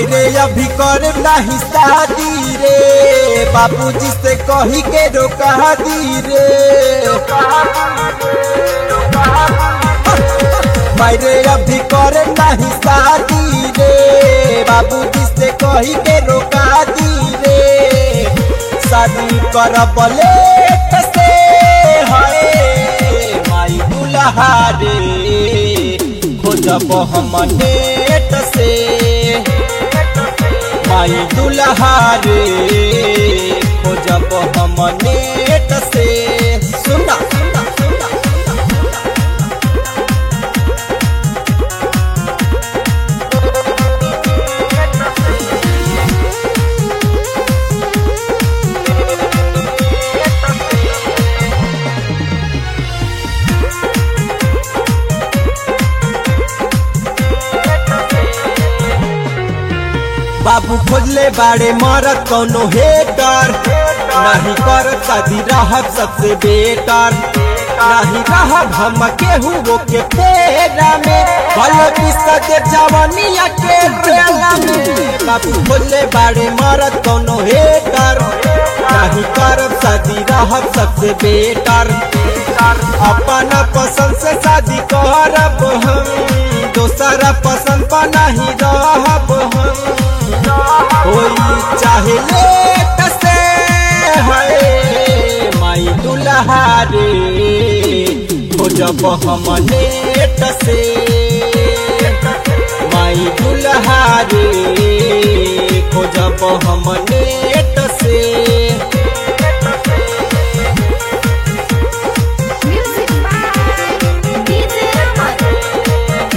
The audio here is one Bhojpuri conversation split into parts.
मायरे अभी कर नहीं शादी रे बाबूजी से कही के रोका दी रे मायरे अभी कर नहीं शादी रे बाबूजी से कही के रोका दी रे शादी कर बले से हाय माई दुल्हा रे खोजब हम नेट से माई दुल्हा रे खोजब हम नेट से सुना सुना सुना बाबू खोजले बाड़े मरत कौनो हेटर नहीं कर शादी रहब सबसे बेटर नहीं रहब हम केहू वो के पेरा में भल बिसद जवनिया के बेला में बाबू खोजले बाड़े मरत कौनो हेटर नहीं करब शादी रहब सबसे बेटर अपन पसंद से शादी करब हम दोसरा पसंद पर नहीं रहब हम होई चाहे लेट से है माई दुल्हा रे खोजब हम नेट से माई दुल्हा रे खोजब हम नेट से Music by DJ Raman.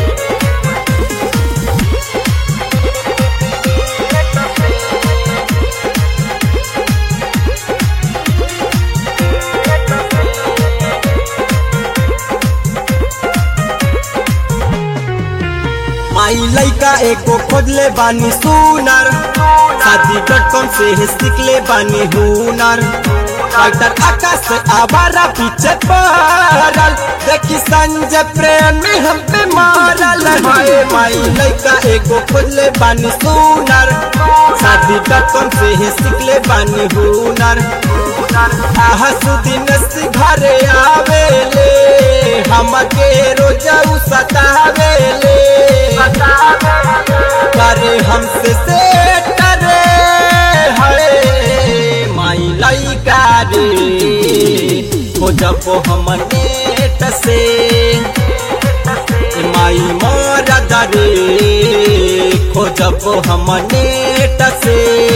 माई लइका एको खोजले बानी सुनर शादी डॉट कॉम से ही सीखले बानी हुनर डॉक्टर आकाश से आवारा पीछे पड़ल देखी संजय प्रेम में हम पे मारल हाय माई लइका एको खोजले बानी सुनर शादी डॉट कॉम से ही सीखले बानी हुनर आहा सुदिन से घरे आवेले हमके रोजा उ सतावेले करे हमसे से करे हरे माई लइका रे खोजब हम नेट से माई मरद रे खोजब हम नेट से